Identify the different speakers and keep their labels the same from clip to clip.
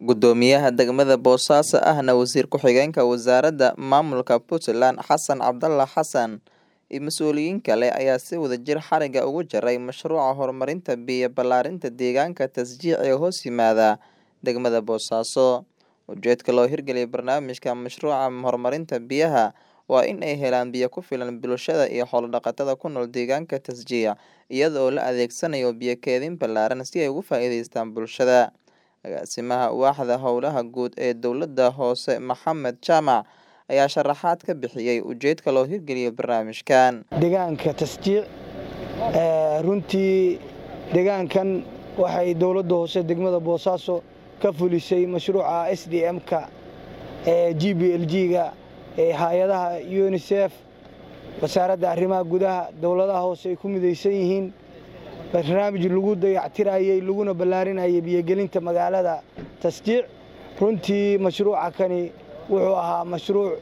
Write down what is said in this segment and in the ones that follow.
Speaker 1: Guddoomiyaha degmada Boosaaso ahna wasiir ku-xigeenka wasaaradda maamulka Puntland Xasan Cabdalla Xasan iyo mas'uuliyiin kale ayaa si wadajir xarigga uga jaray mashruuca horumarinta biyo ballaarinta deegaanka Tasjiic ee hoos yimaada degmada Boosaaso. Ujeedka loo hirgeliyay barnaamijka mashruuca horumarinta biyaha waa in ay helaan biyo ku filan bulshada iyo xoolo-dhaqatada ku nool deegaanka Tasjiic iyada oo la adeegsanayo biyo kaydin ballaaran si ay uga faa'iidaystaan bulshada. Agaasimaha Waaxda Howlaha Guud ee Dowladda Hoose Maxamed Jaamac ayaa sharaxaad ka bixiyay ujeedka loo hirgeliyay barnaamijkan.
Speaker 2: deegaanka tasjiic runtii deegaankan waxay dowladda hoose degmada boosaaso ka fulisay mashruuca s d m-ka ee g b l g-ga ee hay-adaha unisef wasaaradda arrimaha gudaha dowladaha hoose ay ku midaysan yihiin barnaamij lagu dayactirayey laguna ballaarinayay biyogelinta magaalada tasjiic runtii mashruuca kani wuxuu ahaa mashruuc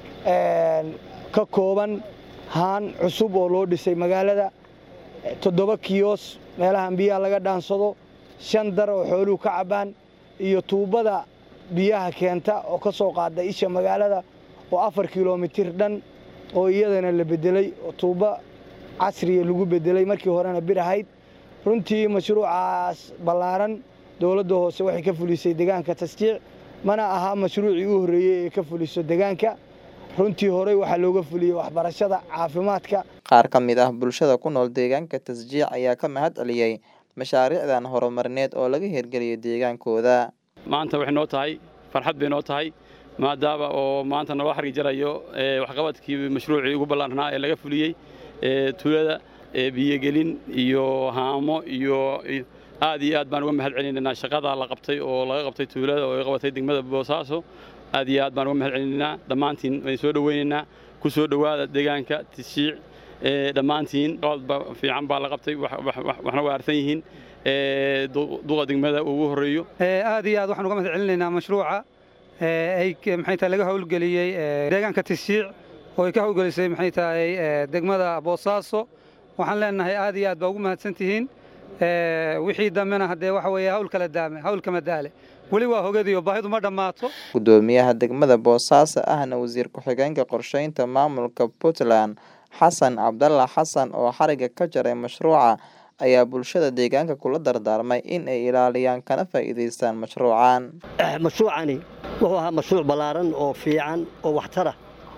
Speaker 2: ka kooban haan cusub oo loo dhisay magaalada toddoba kiyos meelahan biyaha laga dhaansado shan dar oo xooluhu ka cabbaan iyo tuubbada biyaha keenta oo ka soo qaada isha magaalada oo afar kilomitir dhan oo iyadana la beddelay oo tuubbo casriya lagu beddelay markii horena bir ahayd runtii mashruucaas ballaaran dowladda hoose waxay ka fulisay deegaanka tasjiic mana aha mashruucii u horreeyey ee ka fuliso deegaanka runtii horey waxaa looga fuliyey waxbarashada caafimaadka
Speaker 1: Qaar ka mid ah bulshada ku nool deegaanka Tasjiic ayaa ka mahad celiyay mashaariicdan horumarineed oo laga hirgeliyay deegaankooda.
Speaker 3: maanta waxay noo tahay farxad bay noo tahay maadaama oo maanta naloo xargi jarayo ee, waxqabadkii mashruucii ugu ballaarnaa ee laga fuliyey ee, tuulada ee, biyogelin iyo haamo iyo iyo- aad iyo aad baan uga mahad celinaynaa shaqada la qabtay oo laga qabtay tuulada oo ay qabatay degmada boosaaso aad iyo aad baan uga mahad celinaynaa dhammaantiin waan soo dhoweynaynaa ku soo dhowaada deegaanka tishiic ee, dhammaantiin qabad ba- fiican baa la qabtay wax- wax- wax- waxna waa arsan yihiin ee, du- duqa degmada ugu horreeyo
Speaker 4: Ee, aad iyo aad waxaan uga mahad celinaynaa mashruuca ee, ay k- maxay tahay laga howlgeliyey ee, deegaanka Tishiic oo ay ka howlgelisay maxay tahay ee, degmada Boosaaso waxaan leenahay aad iyo aad baa ugu mahadsan tihiin Ee, wixii dambena haddee waxa weeye hawl kala daame hawl kama daale weli waa hogadiyo baahidu ma dhammaato
Speaker 1: Guddoomiyaha degmada Boosaaso ahna wasiir ku-xigeenka qorsheynta maamulka Puntland Xasan Cabdalla Xasan oo xarigga ka jaray mashruuca ayaa bulshada deegaanka kula dardaarmay in ay ilaaliyaan kana faa'iidaystaan mashruucan.
Speaker 5: mashruucani wuxuu ahaa mashruuc ballaaran oo fiican oo waxtara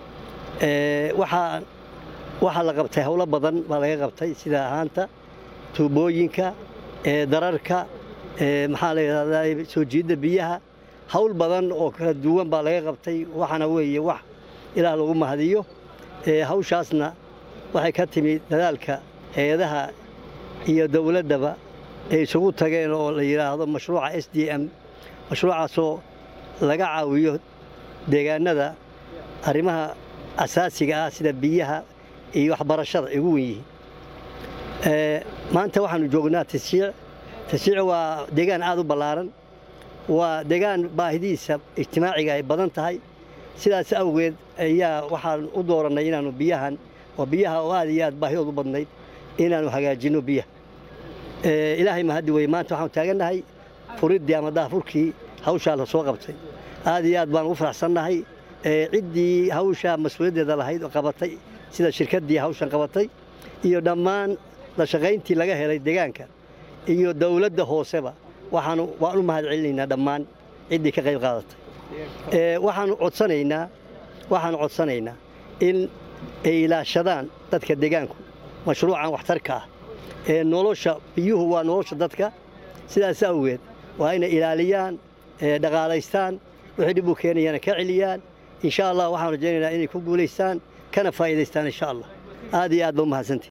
Speaker 5: waxaa waxaa la qabtay howlo badan baa laga qabtay sida ahaanta tuubooyinka ee, dararka ee, maxaa la yidhahdaa soo jiidda biyaha hawl badan oo kala duwan baa laga qabtay waxaana weeye wax ilaah lagu mahadiyo Ee, hawshaasna waxay ka timi dadaalka hay-adaha iyo dowladdaba ay isugu tageen oo la yidhaahdo mashruuca s d m mashruucaasoo laga caawiyo deegaanada arrimaha asaasiga ah sida biyaha iyo waxbarashada ay ugu wen yihiin Ee, maanta waxaanu joognaa tashiic tashiic waa deegaan aad u ballaaran waa deegaan baahidiisa ijtimaaciga ay badan tahay sidaas awgeed ayaa waxaan u doorannay inaannu biyahan oo biyaha oo aad iyo aad baahidood u badnayd inaannu hagaajinno biyaha Ee, ilaahay mahaddi weye maanta waxaanu taagannahay furiddii ama daafurkii hawshaa la soo qabtay aad iyo aad baan ugu faraxsannahay Ee, ciddii hawshaa mas-uuliyaddeeda lahayd oo qabatay sida shirkaddii hawshan qabatay iyo dhammaan la shaqayntii laga helay deegaanka iyo dowladda hooseba waxaanu waan u mahad celinaynaa dhammaan ciddii ka qayb qaadatay Ee, waxaanu codsanaynaa waxaanu codsanaynaa in ay ilaashadaan dadka deegaanku mashruucan waxtarka ah ee nolosha biyuhu waa nolosha dadka sidaas awgeed waa inay ilaaliyaan ee, dhaqaalaystaan wixii dhib u keenayana ka celiyaan insha allah waxaan rajaynaynaa inay ku guulaystaan kana faa'iidaystaan insha allah aad iyo aad ba u mahadsantihi